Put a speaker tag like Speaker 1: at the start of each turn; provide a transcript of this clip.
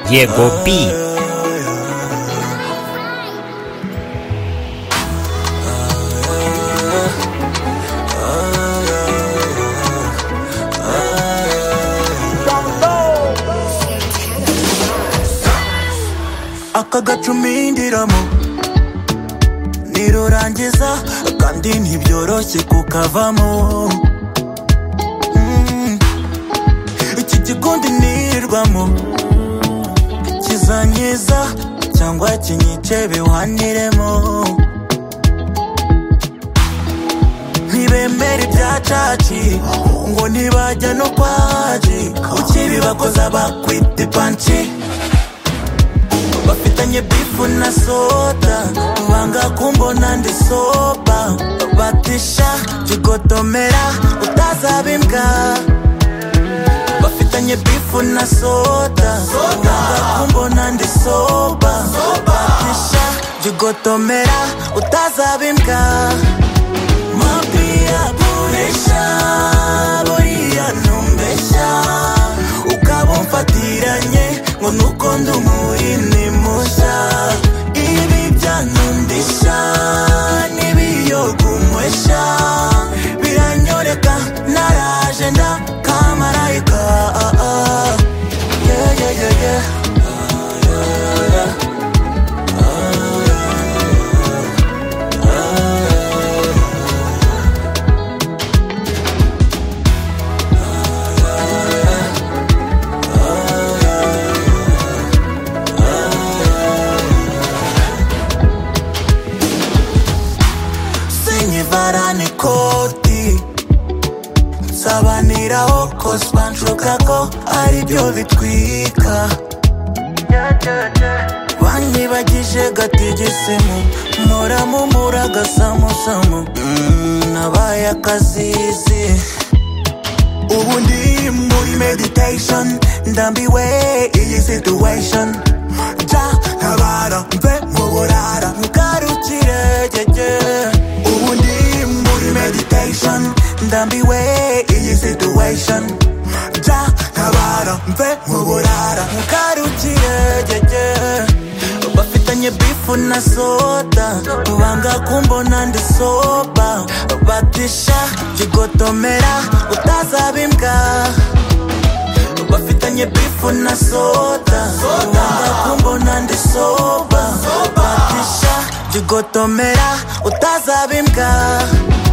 Speaker 1: Diego B.
Speaker 2: aka gacumindiramo nirurangiza kandi ntibyoroshye kukavamo Mm. iki gikundi nirirwamo kizanyiza cyangwa kinyice biwaniremo ntibemera ibyacaci ngo ntibajya no kwaji ukibibakoza bakwita ipanci bafitanye bifu na soda banga kumbona ndi soba batisha jigotomera utazaba imbwa bafitanye bifu na soda banga kumbona ndi soba batisha jigotomera utazaba imbwa mabia buresha buriya numbeshya ukaba umfatiranye ngo nuko ndi umuhini mushya ibi byanundisha n'ibiyoga umweshya biranyoreka naraje nda kamarayika ah, ah. Yeah, yeah, yeah, yeah. sinyivarani koti nsabaniraho koswa nshuka ko aribyo bitwika banyibagije gatigisimu muramumura gasamusamu Mm, nabaye akazizi ubu ndi muri meditation ndambiwe iyi situation ja ntabara mve mu burara ngarukire gege ubu ndi muri meditation ndambiwe iyi situation ja ntabara mve mu burara ngarukire gege bafitanye bifu na soda banga kumbona ndi soba batisha jigotomera utazaba imbwa bafitanye bifu na soda banga kumbona ndi soba batisha jigotomera utazaba imbwa